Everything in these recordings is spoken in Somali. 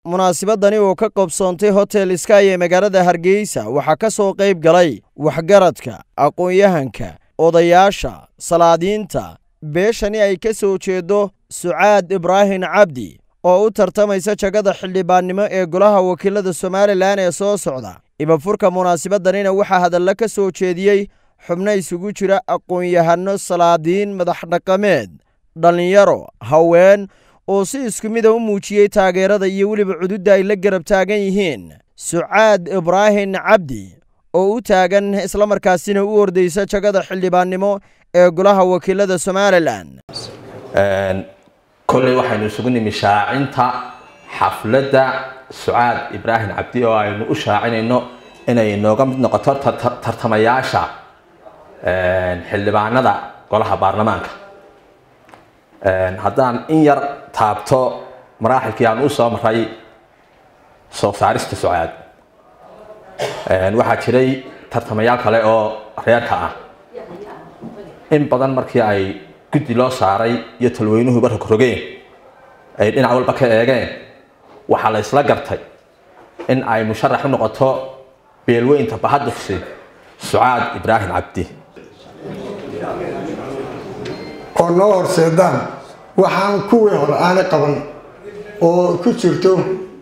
munaasabadani oo ka qabsoontay hotel sky ee magaalada hargeysa waxaa ka soo qayb galay waxgaradka aqoon-yahanka odayaasha salaadiinta beeshani ay ka soo jeedo sucaad ibraahin cabdi oo u tartamaysa jagada xildhibaannimo ee golaha wakiilada somalilan ee soo socda ibafurka munaasabadanina waxaa hadalla ka soo jeediyey xubno isugu jira aqoon-yahano salaadiin madaxdhaqameed dhallinyaro haween oo si isku mida u muujiyey taageerada iyo weliba cududda ay la garab taagan yihiin sucaad ibraahin cabdi oo u taagan islamarkaasina u ordaysa jagada xildhibaannimo ee golaha wakiilada somalilan kolley waxaynu isugu nimi shaacinta xafladda sucaad ibraahim cabdi oo aynu u shaacinayno inay nooga mid noqoto tartamayaasha xildhibaanada golaha baarlamaanka haddaan in yar taabto maraaxilkii aan u soo maray soo saarista sucaad waxaa jiray tartamayaal kale oo reerka ah in badan markii ay guddi loo saaray iyo talweynuhuba rogrogeen ay dhinac walba ka eegeen waxaa la isla gartay in ay musharax u noqoto beelweynta bahadufsi sucaad ibraahim cabdi oo noo horseedaan waxaan kuwii hore aanay qaban oo ku jirto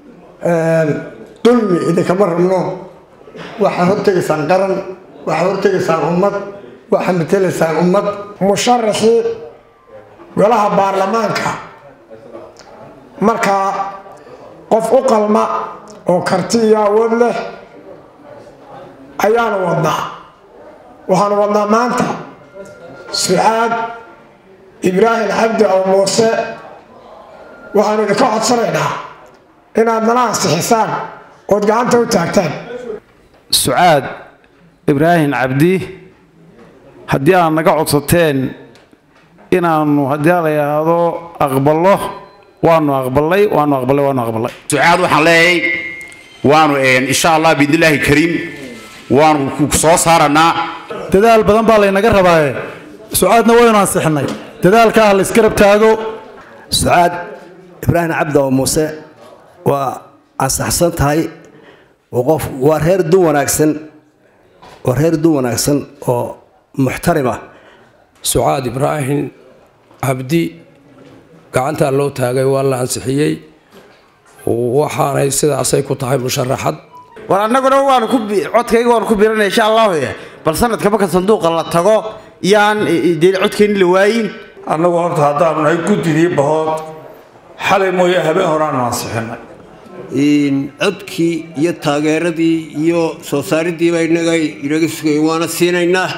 dulmi idinkama rabno waxaad hortegaysaan qaran waxaad hortegaysaan ummad waxaad matelaysaan ummad musharaxii golaha baarlamaanka markaa qof u qalma oo karti iyo awood leh ayaanu wadnaa waxaanu wadnaa maanta sucaad ibraahim cabdi aw muuse waxaanu idinka codsanaynaa inaad nala ansixisaan ood gacanta u taagtaan sucaad ibraahim cabdi haddii aad naga codsateen inaanu haddii la yidhaahdo aqballo waanu aqbalay waanu aqbalay waanu aqbalay sucaad waxaan leeyahay waanu insha allah biidnillaahi kariim waanu soo saaranaa dadaal badan baa laynaga rabaaye sucaadna waynu ansixinay dadaalka ah la isgarab taago sucaad ibraahim cabdi oo muuse waa ansaxsan tahay qof waa reer dun wanaagsan waa reer dun wanaagsan oo muxtarima sucaad ibraahim cabdi gacantaa loo taagay waa la ansixiyey waxaanay sidaasay ku tahay musharaxad war annaguna waanu ku codkayga waanu ku biranay insha allahu bal sanadka marka sanduuqa la tago yaan dee codkeenni la waayin annagu horta haddaanu nahay guddidii bahood xalay mooye habeen horaanu ansixinay codkii iyo taageeradii iyo soo saaridiiba inaga inaga sugay waana siinaynaa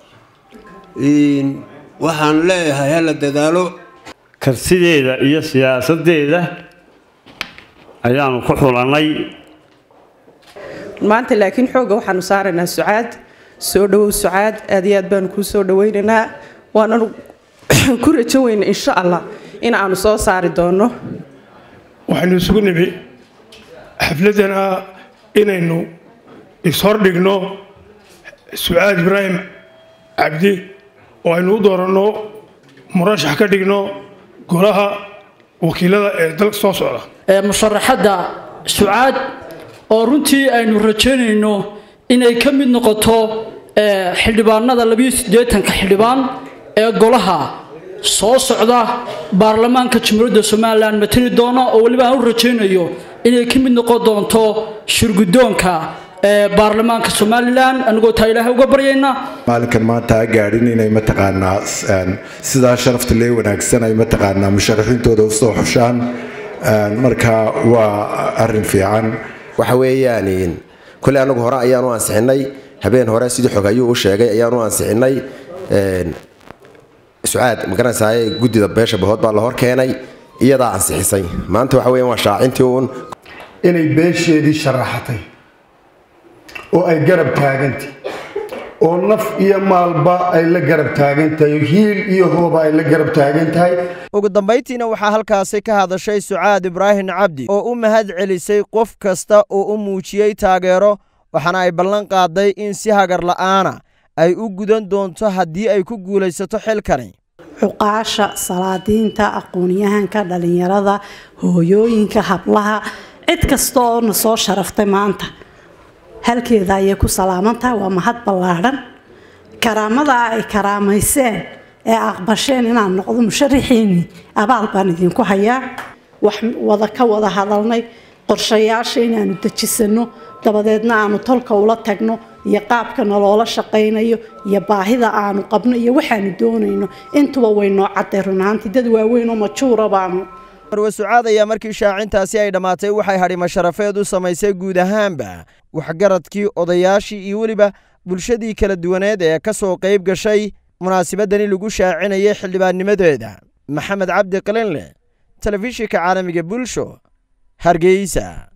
waxaan leeyahay hala dadaalo karsideeda iyo siyaasadeeda ayaanu ku xulannay maanta laakiin xoogga waxaanu saaraynaa sucaad soo dhowow sucaad aad iyo aad baanu kuu soo dhawaynaynaa waananu ku rajo weyna insha allah in aanu soo saari doono waxaynu isugu nimi xafladana inaynu ishordhigno sucaad ibraahim cabdi oo aynu u dooranno murashax ka dhigno golaha wakiilada ee dalka soo socda musharaxadda sucaad oo runtii aynu rajaynayno inay ka mid noqoto xildhibaanada labiyo siddeetanka xildhibaan ee golaha soo socda baarlamaanka jamhuuriyadda somalilan matali doona oo weliba aan u rajaynayo inay ka mid noqon doonto shirguddoonka baarlamaanka somalilan anigoo taa ilaahay uga baryayna maalinkan maanta ha gaadhin inay mataqaanaa sidaa sharafta lee wanaagsan ay mataqaanaa musharaxiintooda usoo xushaan marka waa arin fiican waxa weeyaan kolley anagu hore ayaanu ansixinay habeen hore sidii xog ayuu u sheegay ayaanu ansixinay sucaad magaranaysaay guddida beesha bahood baa la hor keenay iyadaa ansixisay maanta waxa weeyaan waa shaacintii uun inay beesheedii sharaxatay oo ay garab taagantay oo naf iyo maalba ay la garab taagan tahay hiil iyo hooba ay la garab taagan tahay ugu dambayntiina waxaa halkaasi ka hadashay sucaad ibraahim cabdi oo u mahad celisay qof kasta oo u muujiyey taageero waxaana ay ballan qaaday in si hagar la'aana ay u gudan doonto haddii ay ku guulaysato xilkani cuqaasha salaadiinta aqoon-yahanka dhalinyarada hooyooyinka hablaha cid kasta oo na soo sharaftay maanta halkeeda ayay ku salaamantahay waa mahad ballaadhan karaamada ay karaamayseen ee aqbasheen inaan noqdo musharaxiinii abaal baan idinku hayaa wax wada ka wada hadalnay qorshayaasha inaanu dejisano dabadeedna aanu tolka ula tagno iyo qaabka naloola shaqaynayo iyo baahida aanu qabno iyo waxaanu doonayno intuba way noo cadday runaantii dad waaweyn oo majuura baanu marwe sucaad ayaa markii shaacintaasi ay dhammaatay waxay hadhima sharafeed u samaysay guud ahaanba waxgaradkii odayaashii iyo weliba bulshadii kala duwaneed ee ka soo qayb gashay munaasabadani lagu shaacinayay xildhibaannimadeeda maxamed cabdi qalinleh telefishinka caalamiga bulsho hargeysa